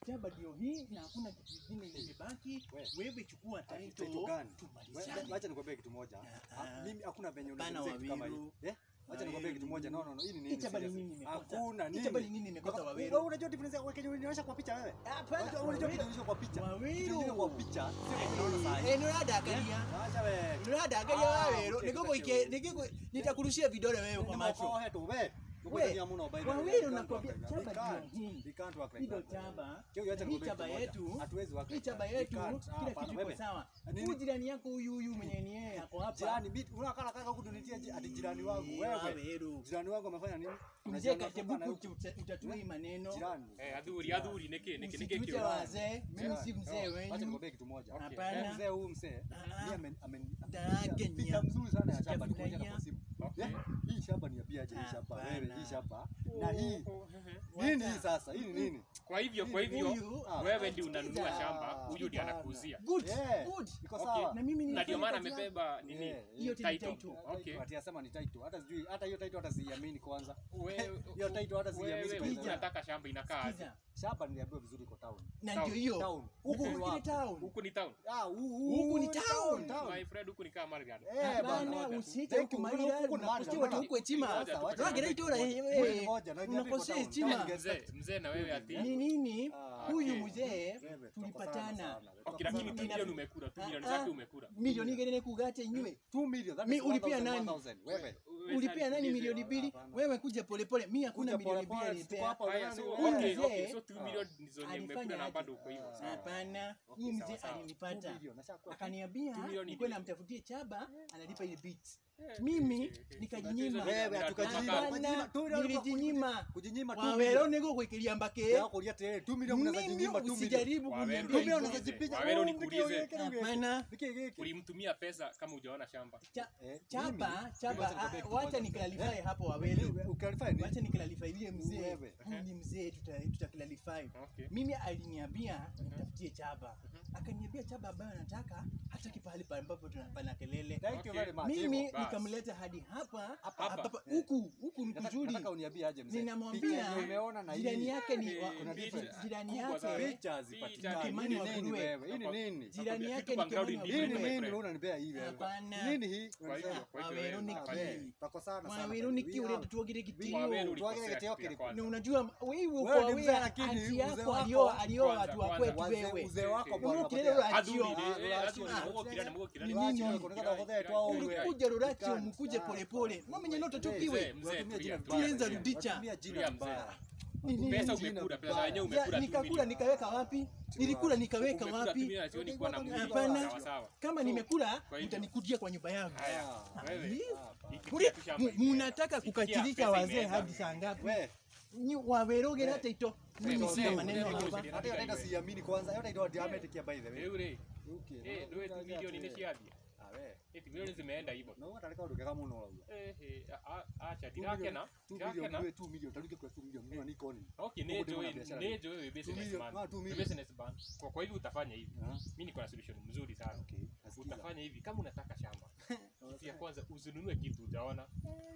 chaba ndio hii na hakuna kitu kingine kimebaki. We. Wewe chukua Ati title title gani? tumalizane. We- Wacha nikwambie kitu moja. Ah, Ah, Mimi hakuna venye Bana unazungumzia kitu kama Wawiru. hii. Eh? Wacha nikwambie kitu moja. No, no, no. Hii ni nini? Hii chaba ni seriously? nini imekosa? Hakuna Hii nini. chaba ni nini imekosa, Kwa- Wawiru? Wewe unajua difference ya Kenya ulinionyesha kwa picha wewe? Hapana, Unajua- Unajua Wawiru. kitu kinaonyesha kwa picha. Wawiru. Kitu kinaonyesha kwa picha. Sio kitu unaona saa hii. Eh, nuradaagaria Acha wewe. nuradaagaria Ah, Wawiru okay, nikuguike okay. nikigu- nitakurushia vidole wewe kwa macho. Nimekoa tu wewe. We, Tukwenda mno by the way. Wawiru We can't nakwambia, work like chaba that. We ndio can't. hii. We can't work like Hii ndio that. chaba. Kio, acha Hii nikwambie chaba kitu moja. yetu. Hatuwezi work Hii like chaba that. We yetu can't. kila Hapana, kitu iko wewe. sawa. Nini? Huyu jirani yako huyu huyu mwenye ni yeye ako hapa. Jirani, mimi unakala kaka kudunitia ji- ati jirani wangu Eh, wewe. Wawiru. Jirani wangu amefanya nini? Mzee Unajua anatoka na Katebuku huku. utatue hii maneno. Jirani. Eh, adhuri, adhuri, niki, niki, niki Msituite kio. wazee. Mimi si Jirani. mzee Oh, Acha wenyu. nikwambie kitu moja. Okay. Hapana. Eh, Mzee huyu mzee, Ah. yeye amen amen Dagenya. picha mzuri sana ya shamba Sijafurahia. nikuonyesha kwa simu. Okay. Eh, Hii shamba ni ya biaje hii shamba? Hapana. Wewe hii shamba. Na hii Oh, ehe. nini hii sasa? Hii ni nini? Kwa hivyo, kwa hivyo Huyu, ah, wewe ndio unanunua sikiza. shamba, huyu ndiye Hapana. anakuuzia. Good. Eh, Good. Iko Okay. sawa. Na mimi Na ndio maana kazi yangu. amebeba nini? Eh, Hiyo ni Title. title. Okay. Ati asema ni title. Hata sijui hata hiyo title hata siiamini kwanza. Wewe Hiyo title hata siiamini wewe kwanza. unataka shamba inakaa aje? Sikiza. Shamba niliambiwa vizuri iko town. Na Town. ndio hiyo. Town. Huku Huku ni ni wapi? town. Huku ni town. Ah, huu Huku ni town. My friend, huku ni kama Margaret. Eh, bana. Hapana, usiite Thank huku you. Marira, Huku ni unakusikia Marira, watu huku heshima. Sasa, wacha Ragira niambie itora, kitu moja. eh, Wewe ni moja, na niambie unakosea kwa town. heshima. Mzee, mzee na wewe ati. Ni nini? Ah, Huyu okay. mzee Wewe, tukosana tulipatana. sana. Okay, lakini Nina- 2 milioni umekula, 2 milioni Ah, ngapi ah. umekula? Milioni gani kugate nywe? 2 million. That Mi is ulipia 1,000, nani? 1,000. Wewe. Ulipia nani milioni mbili? Hapana. Wewe kuja polepole. Mimi hakuna Kuja milioni pole mbili pole, tuko alipea. hapa, Haya, nani so wewe? okay, Mzee, okay, so 2 ah, milioni ndizo alifanya umekula na aje? bado uko hivyo. sawa. Hapana, Okay, huyu mzee sawa, sawa. alinipata. 2 million, nashakuwa- Akaniambia Two milioni nikuwe mbili. namtafutie chaba analipa ile beats. Eh, Mimi okay, okay. nikajinyima. Wewe, hatukajinyima. Hapana, Kujinyima, two million, nilijinyima. kujinyima 2 Wawero million. nego kuikilia mbake. Ya kulia tele, 2 million mnaweza Mimi jinyima 2 million. usijaribu Wawero, kuniambia Two million hivyo. unaweza jipiga. Wawero Oh, nikuulize. niki- niki- niki- Hapana. niki- niki- Ulimtumia pesa kama hujaona shamba. Cha- Eh, Chaba, mimi- chaba, mimi wacha nikwambie ah, kitu wacha moja. niklalify Eh, hapo Wawelo. mimi- uklarify ni- Wacha niklalify ile mzee. Wewe. Huyu ni mzee tuta tutaklalify. Okay. Mimi aliniambia nitafutie chaba. Akaniambia chaba ambayo anataka hataki pahali pa ambapo tunapana kelele. Thank you Okay. very much. Mimi Hivyo. basi. nikamleta hadi hapa Hapa. hapa Eh. huku huku ni Nataka- kuzuri. nataka uniambie aje mzee. Picha Ninamwambia yenye umeona na hii. jirani yake ni wa- Eh, kuna picha difference. jirani kubwa sana. yake Picha hazipatikani. Kimani Hii wa ni nini Nguruwe. wewe? Hii ni nini? jirani Vitu yake ni background Kimani wa ni Hii ni different, Nguruwe. my nini friend. unanipea hii wewe? Hapana. Nini hii? Kwa hivyo, Unasema? kwa hivyo Wawero wewe, ni Ah, hapana. wewe, Pako sana sana. Wawero ni We kiure have- tuogire Wawero kitio. ulikosea Tuwagile kitu kitio ya kile. kwanza. Na unajua wewe uko Wewe ni mzee aware lakini anti mzee yako wako- alioa alioa Kwanza, watu wa kwanza. kwetu Wazee- wewe. Mzee wako Wewe bwana ukilele anapatia- Achio. Adhuri, eh, Ah, adhuri, ah, mugo kirani, mugo kirani. Ni nini? Wacha kuna kama kodhe toa Uli- wewe. Ulikuja Ruracho Ikani. mkuje Ah, polepole. Mama nyenye Mzee, totokiwe. mzee, Watumia jina tulia, vibaya. Tulianza tulia. rudicha. Watumia jina Tulia, vibaya. Ni nini? Pesa Jina umekula, pesa vibaya. yenyewe Ya, umekula tu nikakula milioni. nikaweka wapi? Nilikula nikaweka Umekula tu wapi? milioni, sioni kuwa na mwili. Hapana. Sawa, sawa. Kama nimekula Kwa hivyo. mtanikudia kwa nyumba yangu. Haya, Ah, wewe. Hii? Ikifikia Kulia, tu shamba mu- imeenda. munataka Ikifikia kukatilisha pesa wazee imeenda. hadi saa ngapi? We, Ni wawerogera hata ito. Mimi Wewe, sina wewe, maneno wewe, hapa. wewe, hata hiyo data siamini kwanza. Hiyo data diametric by the way. Eure, Okay. eh, ndio tu milioni ni shiadia. Ah, we. Eti milioni zimeenda hivyo. Na wewe ataleka nduke kama unaona. Eh, eh, a- a- acha dirake na, 2 dirake million na. wewe 2 million taruke kwa 2 million mimi niko ni. Okay, Huko nejo ndimo na wewe, biashara. nejo wewe million, businessman. ah, two Wewe million. businessman. Kwa kwa hivyo utafanya hivi. Ah, Mimi niko na solution mzuri sana. Okay. nasikiza. Utafanya hivi kama unataka shamba. Kitu ya kwanza usinunue kitu hujaona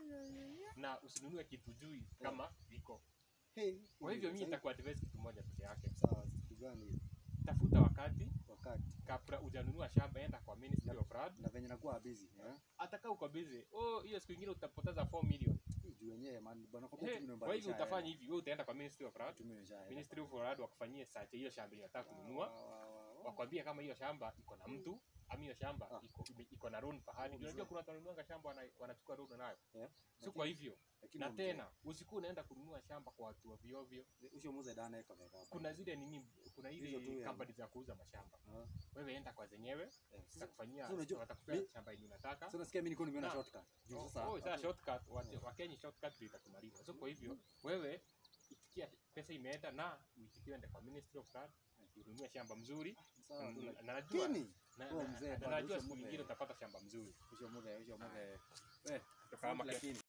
na usinunue kitu jui kama iko. Hey, Kwa hivyo mimi sasa- nitakuwa advise kitu moja peke yake. sawa, kitu gani hiyo? Tafuta wakati wakati kabla hujanunua shamba, enda kwa Ministry of Land. na venye nakuwa busy eh? Ataka uko busy. Oh, hiyo siku ingine utapoteza 4 million. Hii juu wenyewe man bwana kwa Eh, kutu Kwa hivyo utafanya hivi, wewe utaenda kwa Ministry of Land. tumesha Ministry of Land wakufanyie search hiyo shamba ile unataka kununua. wakwambia kama hiyo shamba iko na mtu ama hiyo shamba Ah. iko iko na loan pahali. Unajua kuna watu wananunuanga shamba wana- wanachukua loan nayo. Yeah. So kwa hivyo na tena usikuwa unaenda kununua shamba kwa watu ovyo ovyo. usho muze dana eka veka Kuna zile nini, kuna Hizo tu ile ya- company za kuuza mashamba. Ah, Wewe enda kwa zenyewe eh. zitakufanyia, So unajua- watakupea mi- shamba yenye unataka. so nasikia mimi niko nimeona Na- shortcut juu Oh, sasa oh, sasa shortcut wate- Wakenya shortcut ndio itakumaliza. So kwa hivyo wewe itikia pesa imeenda na uitikie ende kwa Ministry of Land ununue shamba mzuri sawa na- na najua kini na- Oh, na- mzee, na bado najua usho siku mume. nyingine utapata shamba mzuri. usho muze usho muze eh Kama lakini